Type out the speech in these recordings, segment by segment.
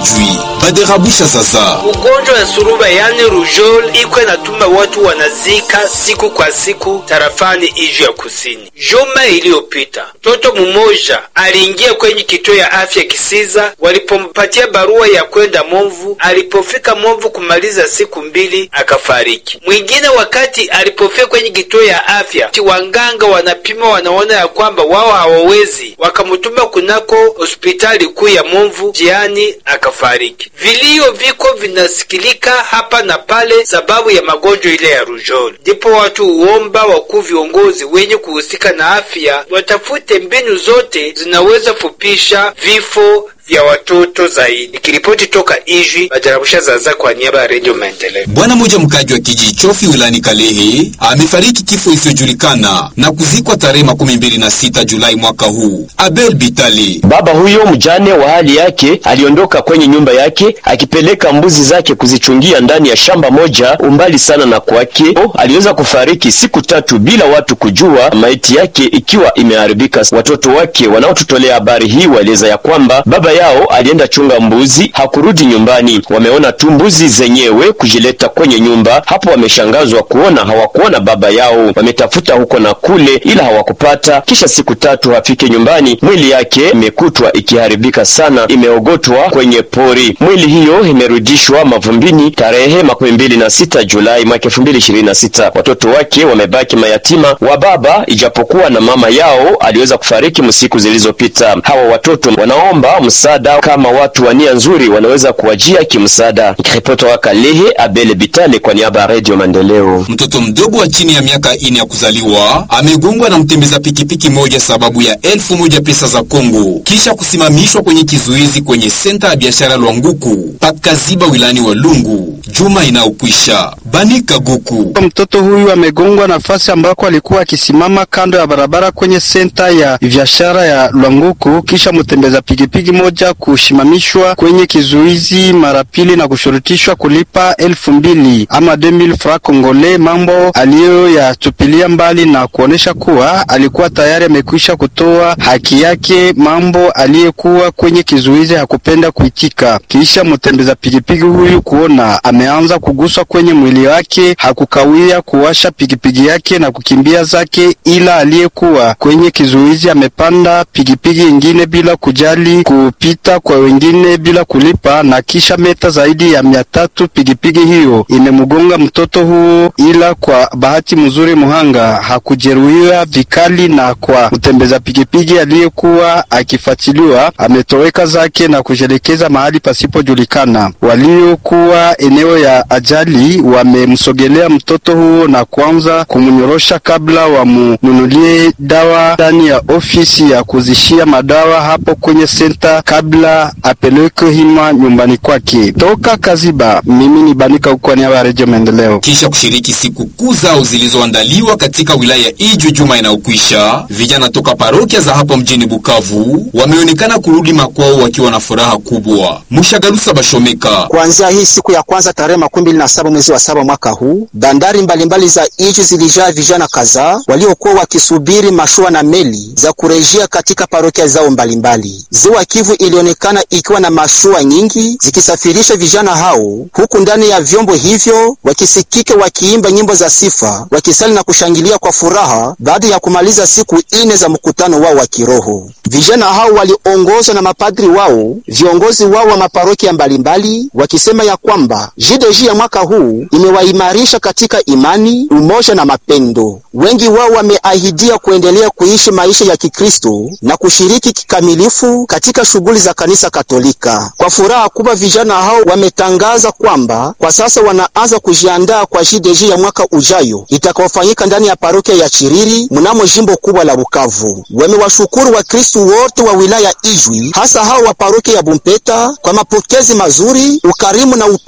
Ijwi. Baderabusha sasa. Ugonjwa ya suruba yani rujol iko inatuma watu wanazika siku kwa siku tarafani Ijwi ya kusini. Juma iliyopita mtoto mmoja aliingia kwenye kituo ya afya Kisiza, walipompatia barua ya kwenda Movu. Alipofika Movu kumaliza siku mbili akafariki. Mwingine wakati alipofika kwenye kituo ya afya, wanganga wanapima, wanaona ya kwamba wao hawawezi, wakamtuma kunako hospitali kuu ya Movu, jiani akafariki. Vilio viko vinasikilika hapa na pale sababu ya magonjwa ile ya rujoli. Ndipo watu huomba wakuu viongozi wenye kuhusika na afya watafute mbinu zote zinaweza fupisha vifo vya watoto zaidi. Nikiripoti toka Ijwi, Bajarabusha Zaza kwa niaba ya Redio Maendeleo. Bwana mmoja mkaji wa kijiji Chofi wilani Kalehe amefariki kifo isiyojulikana na kuzikwa tarehe makumi mbili na sita Julai mwaka huu. Abel Bitali, baba huyo mjane wa hali yake, aliondoka kwenye nyumba yake akipeleka mbuzi zake kuzichungia ndani ya shamba moja umbali sana na kwake. Aliweza kufariki siku tatu bila watu kujua, maiti yake ikiwa imeharibika. Watoto wake wanaotutolea habari hii waeleza ya kwamba baba yao alienda chunga mbuzi, hakurudi nyumbani. Wameona tu mbuzi zenyewe kujileta kwenye nyumba. Hapo wameshangazwa kuona hawakuona baba yao. Wametafuta huko na kule, ila hawakupata. Kisha siku tatu hafike nyumbani, mwili yake imekutwa ikiharibika sana, imeogotwa kwenye pori. Mwili hiyo imerudishwa mavumbini tarehe makumi mbili na sita Julai mwaka elfu mbili ishirini na sita. Watoto wake wamebaki mayatima wa baba, ijapokuwa na mama yao aliweza kufariki msiku zilizopita. Hawa watoto wanaomba msaada kama watu wa nia nzuri wanaweza kuwajia kimsaada. Nikiripoti wa Kalehe, Abele Bitale kwa niaba ya Radio Maendeleo. mtoto mdogo wa chini ya miaka ine ya kuzaliwa amegongwa na mtembeza pikipiki moja sababu ya elfu moja pesa za Kongo kisha kusimamishwa kwenye kizuizi kwenye senta ya biashara Lwanguku pakaziba wilani wa Lungu juma inayokwisha. Banika Guku Mtoto huyu amegongwa nafasi ambako alikuwa akisimama kando ya barabara kwenye senta ya biashara ya Lwanguku, kisha mtembeza pikipiki moja kushimamishwa kwenye kizuizi mara pili na kushurutishwa kulipa elfu mbili ama 2000 francs congolais, mambo aliyoyatupilia mbali na kuonesha kuwa alikuwa tayari amekwisha kutoa haki yake, mambo aliyekuwa kwenye kizuizi hakupenda kuitika. Kisha mtembeza pikipiki huyu kuona ameanza kuguswa kwenye mwili wake, hakukawia kuwasha pikipiki yake na kukimbia zake, ila aliyekuwa kwenye kizuizi amepanda pikipiki ingine bila kujali kupita kwa wengine bila kulipa, na kisha meta zaidi ya mia tatu pikipiki hiyo imemgonga mtoto huo, ila kwa bahati mzuri muhanga hakujeruhiwa vikali, na kwa mtembeza pikipiki aliyekuwa akifuatiliwa ametoweka zake na kujelekeza mahali pasipojulikana. Waliokuwa eneo ya ajali wamemsogelea mtoto huo na kuanza kumnyorosha kabla wamununulie dawa ndani ya ofisi ya kuzishia madawa hapo kwenye senta kabla apelekwe hima nyumbani kwake. Toka Kaziba, mimi ni Banika huko kwa niaba ya Redio Maendeleo. kisha kushiriki siku kuu zao zilizoandaliwa katika wilaya ya Ijwi juma inayokwisha, vijana toka parokia za hapo mjini Bukavu wameonekana kurudi makwao wakiwa na furaha kubwa. Mushagalusa Bashomeka Kuanzia hii siku ya kwanza tarehe makumi mbili na saba mwezi wa saba mwaka huu, bandari mbalimbali za Ijwi zilijaa vijana kadhaa waliokuwa wakisubiri mashua na meli za kurejea katika parokia zao mbalimbali. Ziwa Kivu ilionekana ikiwa na mashua nyingi zikisafirisha vijana hao, huku ndani ya vyombo hivyo wakisikika wakiimba nyimbo za sifa, wakisali na kushangilia kwa furaha baada ya kumaliza siku ine za mkutano wao wa kiroho. Vijana hao waliongozwa na mapadri wao, viongozi wao wa maparokia mbalimbali, wakisema ya kwamba JDG ya mwaka huu imewaimarisha katika imani, umoja na mapendo. Wengi wao wameahidia kuendelea kuishi maisha ya Kikristo na kushiriki kikamilifu katika shughuli za kanisa Katolika. Kwa furaha kubwa, vijana hao wametangaza kwamba kwa sasa wanaanza kujiandaa kwa JDG ya mwaka ujayo itakaofanyika ndani ya parokia ya Chiriri mnamo jimbo kubwa la Bukavu. Wamewashukuru Wakristo wote wa wilaya Ijwi, hasa hao wa parokia ya Bumpeta kwa mapokezi mazuri, ukarimu na upendo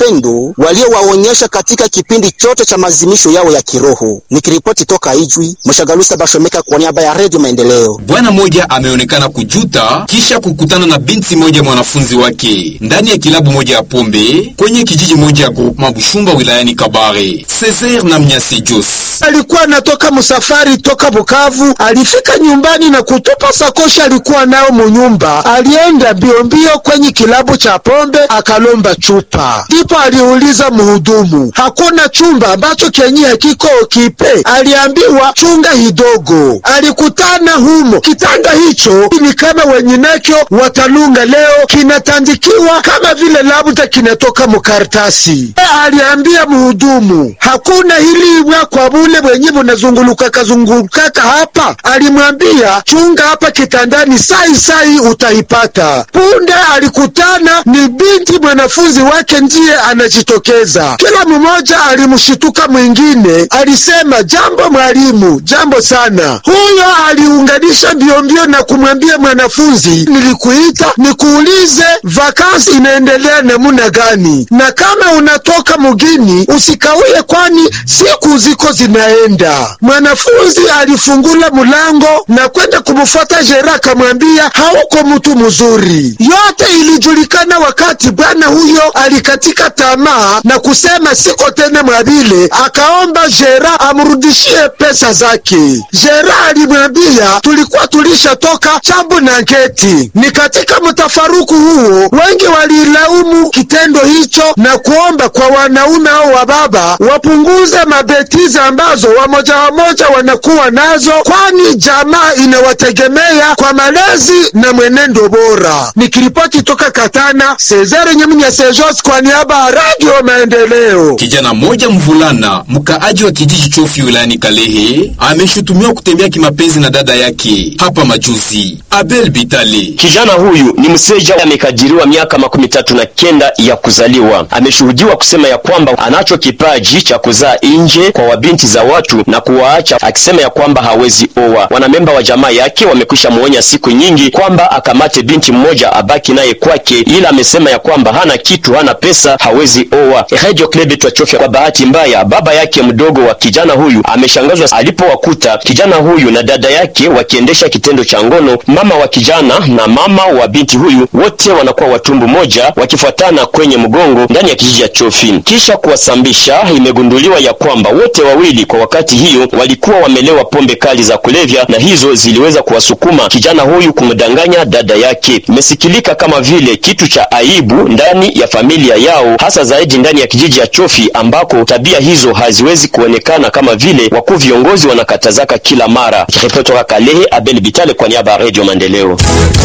Mungu waliowaonyesha katika kipindi chote cha mazimisho yao ya kiroho. Nikiripoti toka Ijwi, Mshagalusa Bashomeka kwa niaba ya Redio Maendeleo. Bwana mmoja ameonekana kujuta kisha kukutana na binti moja mwanafunzi wake ndani ya kilabu moja ya pombe kwenye kijiji moja ya groupement Bushumba wilayani Kabare. Cesar na Mnyasi Jos alikuwa anatoka msafari toka Bukavu, alifika nyumbani na kutupa sakoshi alikuwa nayo munyumba. Alienda mbio mbio kwenye kilabu cha pombe akalomba chupa, ndipo aliuliza muhudumu, hakuna chumba ambacho kenye hakiko kipe? Aliambiwa chunga hidogo. Alikutana humo kitanda hicho ni kama wenginekyo watalunga leo, kinatandikiwa kama vile labda kinatoka mukaratasi. Aliambia muhudumu, hakuna hili ibwa kwa bule bwenye bunazungulukaka zungulukaka hapa. Alimwambia chunga hapa kitandani, sai sai utaipata. Punde alikutana ni binti mwanafunzi wake ndiye anajitokeza. Kila mmoja alimshituka mwingine, alisema jambo mwalimu, jambo sana. Huyo aliunganisha mbio mbio na kumwambia mwanafunzi, nilikuita nikuulize vakansi inaendelea namuna gani, na kama unatoka mugini usikauye, kwani siku ziko zinaenda. Mwanafunzi alifungula mulango na kwenda kumfuata Jera, akamwambia hauko mtu mzuri. Yote ilijulikana wakati bwana huyo alikatika tamaa na kusema siko tena mwabile, akaomba Jera amrudishie pesa zake. Jera alimwambia tulikuwa tulishatoka chambu na ngeti. Ni katika mtafaruku huo wengi walilaumu kitendo hicho na kuomba kwa wanaume au wababa wapunguze mabetiza ambazo wamoja wamoja wanakuwa nazo, kwani jamaa inawategemea kwa malezi na mwenendo bora. Nikiripoti toka Katana, Cesare Nyaminya Sejos kwa niaba ya Radio Maendeleo. Kijana mmoja mvulana mkaaji wa kijiji Chofi wilayani Kalehe ameshutumiwa kutembea kimapenzi na dada yake hapa majuzi. Abel Bitale Kijana huyu ni mseja amekadiriwa miaka makumi tatu na kenda ya kuzaliwa. Ameshuhudiwa kusema ya kwamba anacho kipaji cha kuzaa nje kwa wabinti za watu na kuwaacha, akisema ya kwamba hawezi oa. Wanamemba wa jamaa yake wamekwisha muonya siku nyingi kwamba akamate binti mmoja abaki naye kwake, ila amesema ya kwamba hana kitu, hana pesa, hawezi oa. Radio Club twachofya. Kwa bahati mbaya, baba yake mdogo wa kijana huyu ameshangazwa alipowakuta kijana huyu na dada yake wakiendesha kitendo cha ngono. Mama wa kijana na mama wa binti huyu wote wanakuwa watumbu moja wakifuatana kwenye mgongo ndani ya kijiji cha Chofi. Kisha kuwasambisha, imegunduliwa ya kwamba wote wawili kwa wakati hiyo walikuwa wamelewa pombe kali za kulevya, na hizo ziliweza kuwasukuma kijana huyu kumdanganya dada yake. Imesikilika kama vile kitu cha aibu ndani ya familia yao, hasa zaidi ndani ya kijiji cha Chofi ambako tabia hizo haziwezi kuonekana kama vile wakuu viongozi wanakatazaka kila mara. Ripoti toka Kalehe, Abel Bitale kwa niaba ya Radio Maendeleo.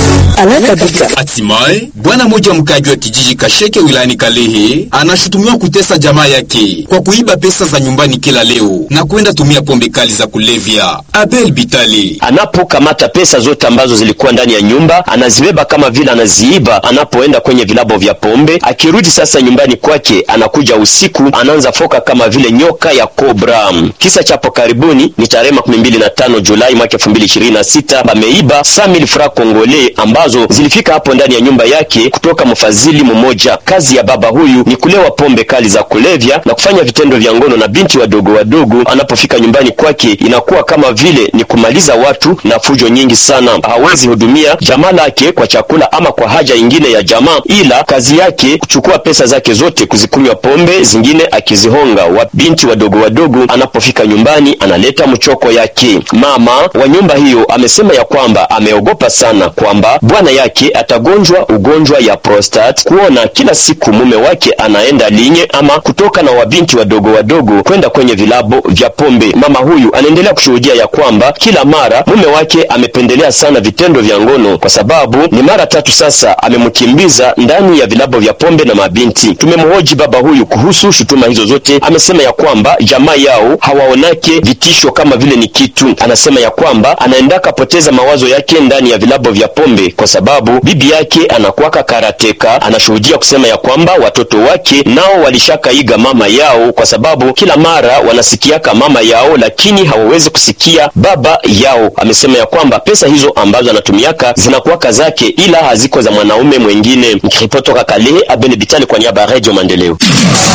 Hatimaye bwana mmoja mkaji wa kijiji Kasheke wilayani Kalehe anashutumiwa kutesa jamaa yake kwa kuiba pesa za nyumbani kila leo na kwenda tumia pombe kali za kulevya. Abel Bitali Anapokamata pesa zote ambazo zilikuwa ndani ya nyumba anazibeba kama vile anaziiba anapoenda kwenye vilabo vya pombe. Akirudi sasa nyumbani kwake, anakuja usiku, anaanza foka kama vile nyoka ya kobra. Kisa chapo karibuni ni tarehe makumi mbili na tano Julai mwaka elfu mbili ishirini na sita bameiba saa mili fra kongole ambazo zilifika hapo ndani ya nyumba yake kutoka mfadhili mmoja. Kazi ya baba huyu ni kulewa pombe kali za kulevya na kufanya vitendo vya ngono na binti wadogo wadogo. Anapofika nyumbani kwake, inakuwa kama vile ni kumaliza watu na fujo nyingi sana. Hawezi hudumia jamaa lake kwa chakula ama kwa haja ingine ya jamaa, ila kazi yake kuchukua pesa zake zote kuzikunywa pombe, zingine akizihonga wa binti wadogo wadogo. Anapofika nyumbani, analeta mchoko yake. Mama wa nyumba hiyo amesema ya kwamba ameogopa sana kwamba bwana yake atagonjwa ugonjwa ya prostate, kuona kila siku mume wake anaenda linye ama kutoka na wabinti wadogo wadogo kwenda kwenye vilabo vya pombe. Mama huyu anaendelea kushuhudia ya kwamba kila mara mume wake amependelea sana vitendo vya ngono, kwa sababu ni mara tatu sasa amemkimbiza ndani ya vilabo vya pombe na mabinti. Tumemhoji baba huyu kuhusu shutuma hizo zote, amesema ya kwamba jamaa yao hawaonake vitisho kama vile ni kitu. Anasema ya kwamba anaendaka poteza mawazo yake ndani ya vilabo vya pombe kwa sababu bibi yake anakuwaka karateka. Anashuhudia kusema ya kwamba watoto wake nao walishakaiga mama yao, kwa sababu kila mara wanasikiaka mama yao, lakini hawawezi kusikia baba yao. Amesema ya kwamba pesa hizo ambazo anatumiaka zinakuwaka zake, ila haziko za mwanaume mwengine. Nikiripoti toka Kalehe, Abel Bitali kwa niaba ya Radio Maendeleo.